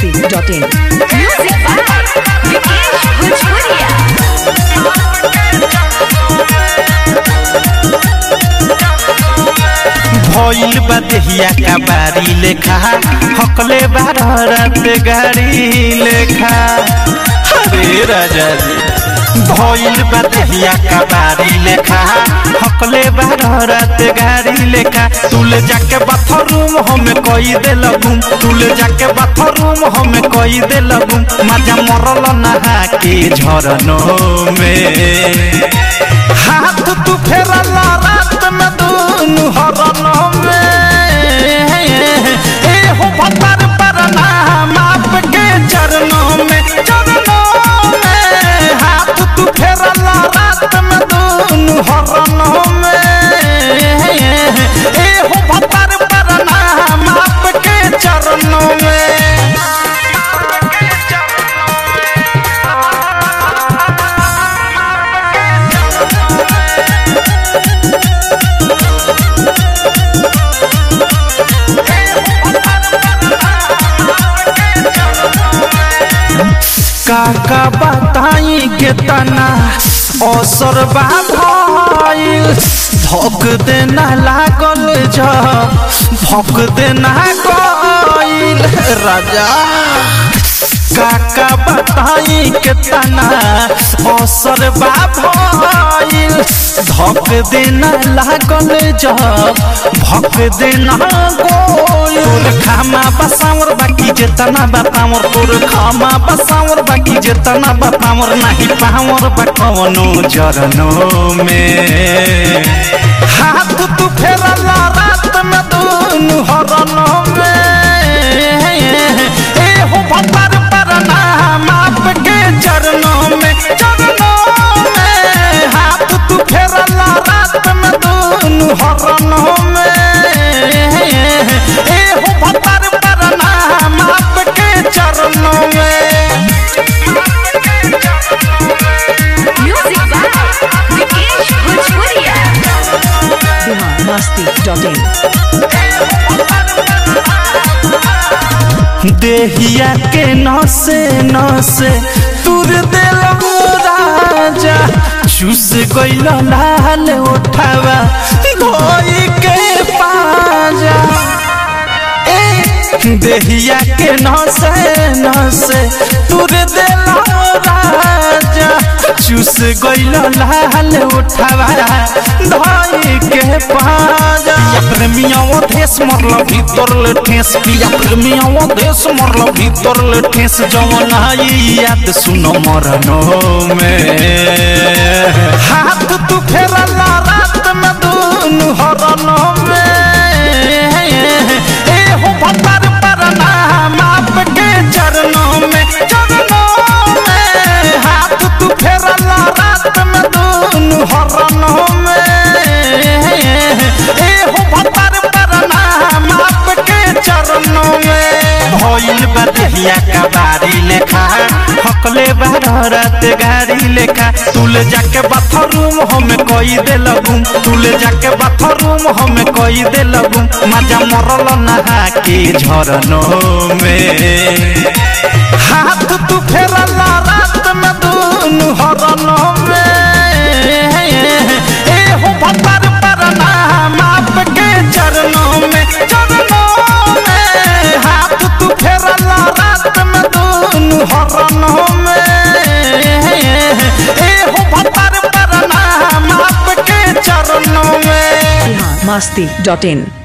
masti.in. Music by Vikesh Bhojpuria. भइल बा देहिया का बारी लेखा हकले बारह रात गाड़ी लेखा अरे राजा जी भइल बा देहिया का बारी लेखा हकले बारह रात गाड़ी लेखा तुले जाके बाथरूम हमें कई दे लगूम तुले जाके बाथरूम हमें कई दे लगूम मजा मरल नहा के झरनों में हाथ तू फेरला रात में दूनु हरनों में ए हो भतर पर नाम आपके चरणों में चरणों में हाथ तू फेरला रात में दूनु हरनों में ए हो भतर पर नाम आपके चरणों में काका बताई के तना असर बा भइल धक देना लागल ज भक देना गइल राजा काका बताई के तना असर बा भइल धक देना लागल ज भक देना गइल तोर खामा बसावर बाकी जेतना बतावर तोर खामा बसावर बाकी जेतना बतावर नाही पावर बा कवनो जरनो में हाथ तू फेरला रात में दूनु हरनो में ए हो भतर पर नाम आपके चरणों में चरणों में हाथ तू फेरला रात में दूनु हरनो में ए हो भतर पर नाम आपके चरणों में Music by Vikesh Bhojpuria. Bihar masti.in. देहिया के नसे नसे तुर दिल राजा चूस गइल लाल उठावा धोई के पाजा ए देहिया के नसे नसे तुर दिल राजा चूस गइल लाल उठावा धोई के पाजा पिया प्रेमिया वो देश मरल भीतर ले ठेस पिया प्रेमिया वो देश मरल भीतर ले ठेस जवन आई याद सुनो मरनो में हाथ तू फेरला रात में दूनु हरनो में ए हो भतर पर नाम आपके चरणों में चरणों में हाथ तू फेरला रात में दूनु हरनो में ए हो भतर पर नाम आपके चरणों में भइल बा देहिया का बारी लेखा हकले बारह रात गाड़ी लेखा तुले जाके बाथरूम हमें कई दे लगूम तुले जाके बाथरूम हमें कई दे लगूम मजा मरल नहा के झरनों में हाथ तू फेरला रात में दूनु हरनों में ए हो भतर पर नाम आपके चरणों में चरणों में हाथ तू फेरला रात में दूनु हरनों में ए हो भतर पर नाम आपके चरणों में Bihar masti.in.